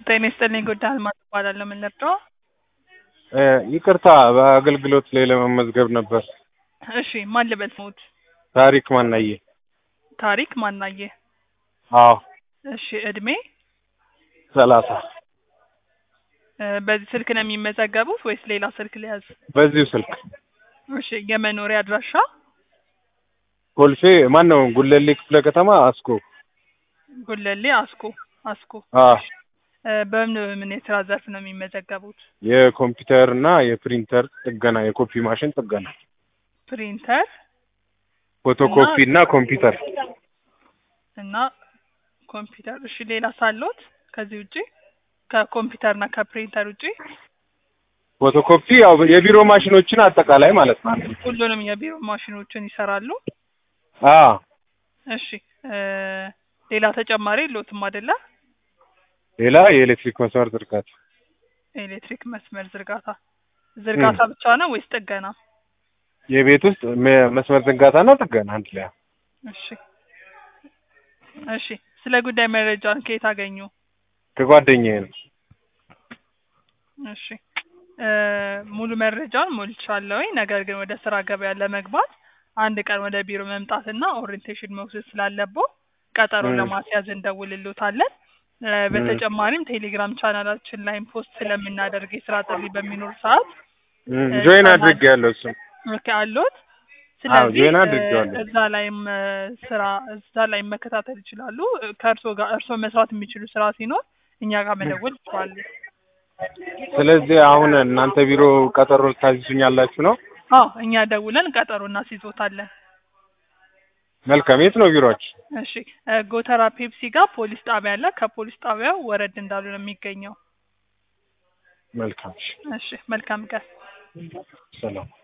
ጤና ይስጥልኝ ጉዳይ አልማዝ እባላለሁ። ምን ልርዳዎ? ይቅርታ በአገልግሎት ላይ ለመመዝገብ ነበር። እሺ ማን ልበል ስሙት? ታሪክ ማናየ? ታሪክ ማናየ? አዎ እሺ እድሜ? ሰላሳ እ በዚህ ስልክ ነው የሚመዘገቡት ወይስ ሌላ ስልክ ሊያዝ? በዚሁ ስልክ እሺ የመኖሪያ አድራሻ? ኮልፌ ማን ነው ጉለሌ ክፍለ ከተማ አስኮ። ጉለሌ አስኮ አስኮ። አዎ እ በምን በምን የስራ ዘርፍ ነው የሚመዘገቡት? የኮምፒውተር እና የፕሪንተር ጥገና የኮፒ ማሽን ጥገና ፕሪንተር ፎቶኮፒ እና ኮምፒውተር እና ኮምፒውተር። እሺ ሌላ ሳሎት ከዚህ ውጪ ከኮምፒውተር እና ከፕሪንተር ውጪ? ፎቶኮፒ ያው የቢሮ ማሽኖችን አጠቃላይ ማለት ነው። ሁሉንም የቢሮ ማሽኖችን ይሰራሉ? አዎ እሺ እ ሌላ ተጨማሪ የለዎትም አይደለ? ሌላ የኤሌክትሪክ መስመር ዝርጋታ ኤሌክትሪክ መስመር ዝርጋታ ዝርጋታ ብቻ ነው ወይስ ጥገና? የቤት ውስጥ መ- መስመር ዝርጋታ እና ጥገና አንድ ላይ እሺ እሺ ስለ ጉዳይ መረጃን ከየት አገኙ? ከጓደኛዬ ነው። እሺ እ ሙሉ መረጃውን ሞልቻለሁኝ። ነገር ግን ወደ ስራ ገበያ ለመግባት አንድ ቀን ወደ ቢሮ መምጣትና ኦሪንቴሽን መውሰድ ስላለብዎ ቀጠሮ ም። ለማስያዝ እንደውልልዎታለን። እ በተጨማሪም ቴሌግራም ቻናላችን ላይም ፖስት ስለምናደርግ የስራ ጥሪ በሚኖር ሰዓት ጆይን አድርጌ ያለው እሱ ኦኬ አለዎት? ስለዚህ ጆይን እ አድርጌዋለሁ። እዛ ላይም እ ስራ እዛ ላይም መከታተል ይችላሉ። እ ከእርስዎ ጋር እርስዎ መስራት የሚችሉ ስራ ሲኖር እኛ ጋር መደወል ይችላሉ። ስለዚህ አሁን እናንተ ቢሮ ቀጠሮ ልታዝዙኛላችሁ ነው? አዎ እኛ ደውለን ቀጠሮ እናስይዞታለን። መልካም። የት ነው ቢሮአችሁ? እሺ እ ጎተራ ፔፕሲ ጋር ፖሊስ ጣቢያ አለ። ከፖሊስ ጣቢያው ወረድ እንዳሉ ነው የሚገኘው። መልካም። እሺ፣ እሺ መልካም ቀን። ሰላም